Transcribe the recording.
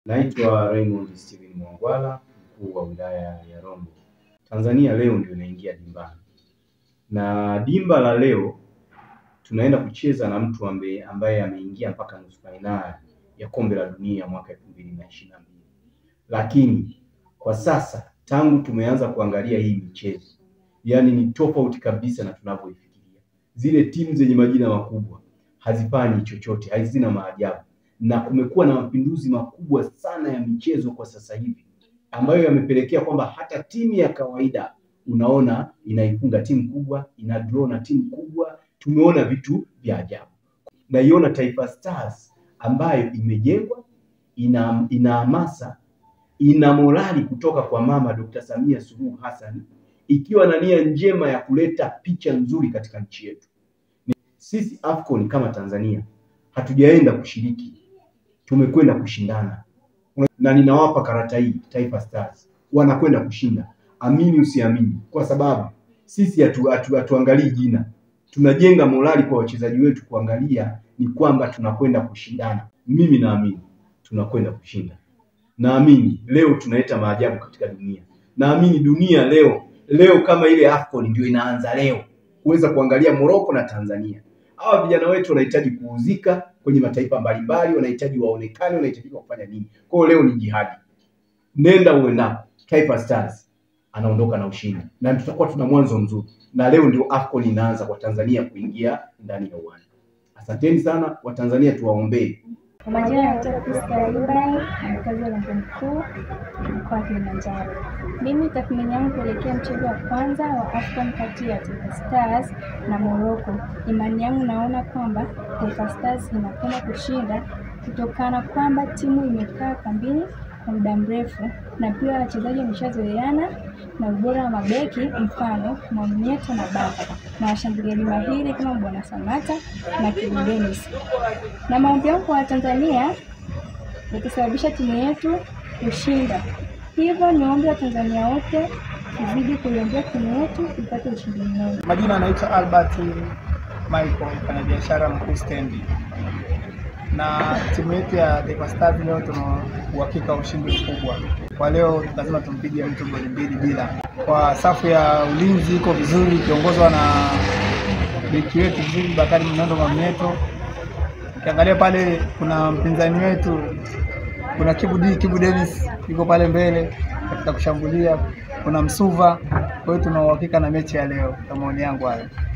Naitwa Raymond Steven Mwangwala, mkuu wa wilaya ya Rombo. Tanzania leo ndio inaingia dimbani, na dimba la leo tunaenda kucheza na mtu ambaye ambaye ameingia mpaka nusu fainali ya kombe la dunia mwaka elfu mbili na ishirini na mbili, lakini kwa sasa tangu tumeanza kuangalia hii michezo, yaani ni tofauti kabisa na tunavyoifikiria. Zile timu zenye majina makubwa hazifanyi chochote, hazina maajabu na kumekuwa na mapinduzi makubwa sana ya michezo kwa sasa hivi ambayo yamepelekea kwamba hata timu ya kawaida unaona inaifunga timu kubwa, ina draw na timu kubwa. Tumeona vitu vya ajabu. Naiona Taifa Stars ambayo imejengwa, ina ina hamasa, ina morali kutoka kwa mama Dr. Samia Suluhu Hassan, ikiwa na nia njema ya kuleta picha nzuri katika nchi yetu. Sisi AFCON kama Tanzania hatujaenda kushiriki tumekwenda kushindana na ninawapa karata hii Taifa Stars wanakwenda kushinda, amini usiamini, kwa sababu sisi hatu, hatu, hatuangalii jina, tunajenga morali kwa wachezaji wetu kuangalia ni kwamba tunakwenda kushindana. Mimi naamini tunakwenda kushinda, naamini leo tunaleta maajabu katika dunia, naamini dunia leo leo kama ile AFCON ndio inaanza leo kuweza kuangalia Morocco na Tanzania. Hawa vijana wetu wanahitaji kuuzika kwenye mataifa mbalimbali, wanahitaji waonekane, wanahitaji kufanya nini. Kwa hiyo leo ni jihadi, nenda uendapo, Taifa Stars anaondoka na ushindi na tutakuwa tuna mwanzo mzuri, na leo ndio AFCON inaanza kwa Tanzania kuingia ndani ya uwanja. Asanteni sana Watanzania, tuwaombee. Kwa majina naitwa Priska Ibrahim, mkazi wa Lango Mkuu, mkoa wa Kilimanjaro. Mimi tathmini yangu kuelekea mchezo wa kwanza wa AFCON kati ya Taifa Stars na Morocco, imani yangu naona kwamba Taifa Stars inakwenda kushinda kutokana kwamba timu imekaa kambini kwa muda mrefu na pia wachezaji wameshazoeana na ubora wa mabeki, mfano Mwamnyeto na Baka na washambuliaji mahiri kama Bwana Samata na Kibu Denis na maombi yangu kwa Watanzania yakisababisha timu yetu kushinda. Hivyo niombe Watanzania wote tuzidi kuiombea timu yetu ipate ushindi mnono. Majina anaitwa Albert Michael, mfanyabiashara mkuu stendi, na timu yetu ya Taifa Stars leo tuna uhakika wa ushindi mkubwa. Kwa leo lazima tumpige mtu goli mbili bila. Kwa safu ya ulinzi iko vizuri, ikiongozwa na beki wetu vizuri Bakari Mnondo Mamneto. Ukiangalia pale kuna mpinzani wetu, kuna Kibu D, Kibu Dennis yuko pale mbele katika kushambulia, kuna Msuva. Kwa hiyo tuna uhakika na mechi ya leo, kwa maoni yangu hayo.